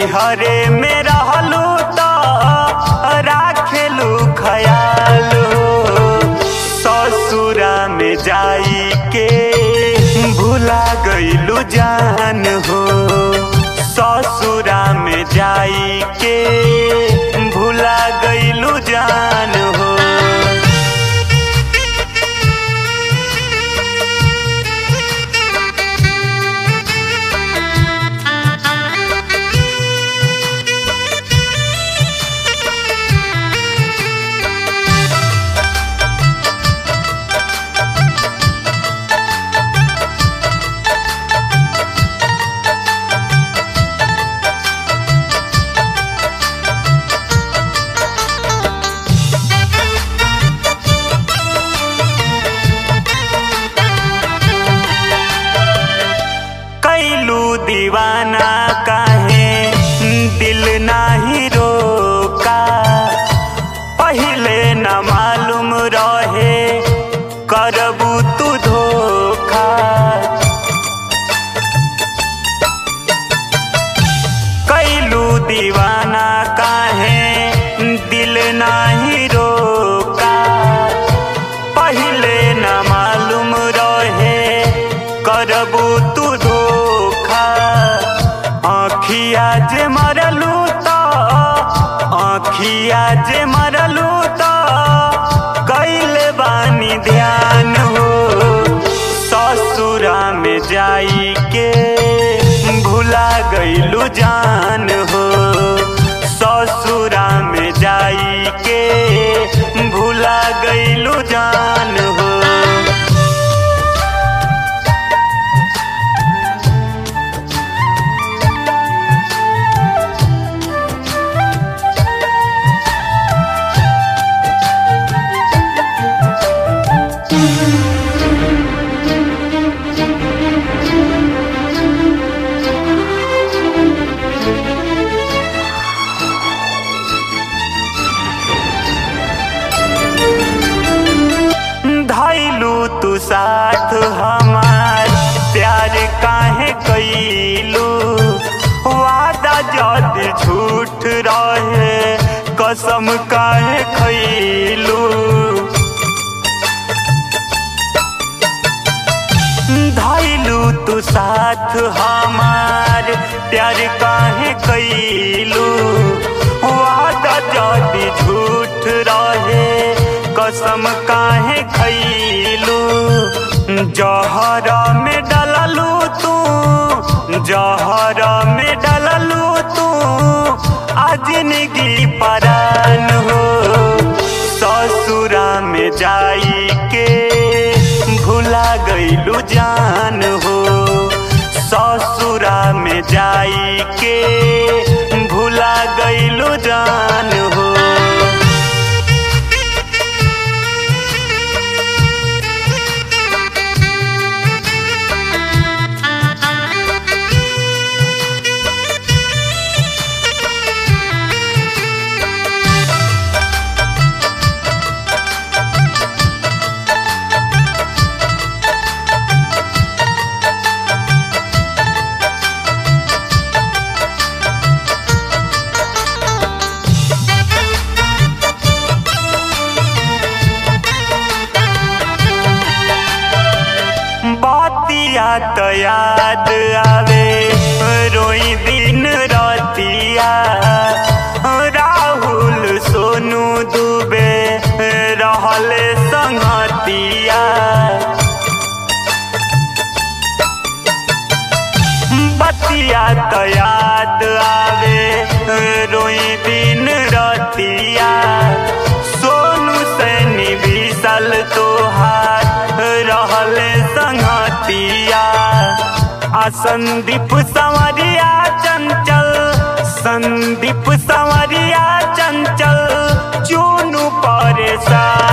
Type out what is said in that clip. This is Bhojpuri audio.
नैहरे में रहलू तो राखेलू खयाल हो ससुरा में जाई के भुला गईलू जान हो ससुरा में जाई के भुला गईलू जान हो कैलू दीवाना काहे दिल नाही रोका पहिले न मालूम रहे करबू तू धोखा कैलू दीवाना काहे दिल नाही रोका पहिले न मालूम रहे करबू तू धोखा आँखिया जे मरलू तो आँखिया जे मरलू तो कैले बानी ध्यान हो ससुरा में जाई के भुला गईलू जान हो ससुरा में जाई के भुला गईलू जान हो धैलू तू साथ हमार प्यार काहे कैलू वादा जद झूठ रहे कसम काहे खैलू धैलू तू साथ हमार प्यार काहे कैलू वादा जद झूठ रहे कसम काहे खैलू जहर में डललू तू जहर में डललू तू अजनगी परान हो ससुरा में जाई के भुला गईलू जान हो ससुरा में जाई के भुला गईलू जान हो बातिया तो याद आवे रोई दिन रातिया राहुल सोनू दुबे रहल संगतिया बतिया तो याद आवे रोई दिन रातिया सोनू से निविसल तोहार रहल संगतिया आ संदीप संवरिया चंचल संदीप संवरिया चंचल चूनू परेशान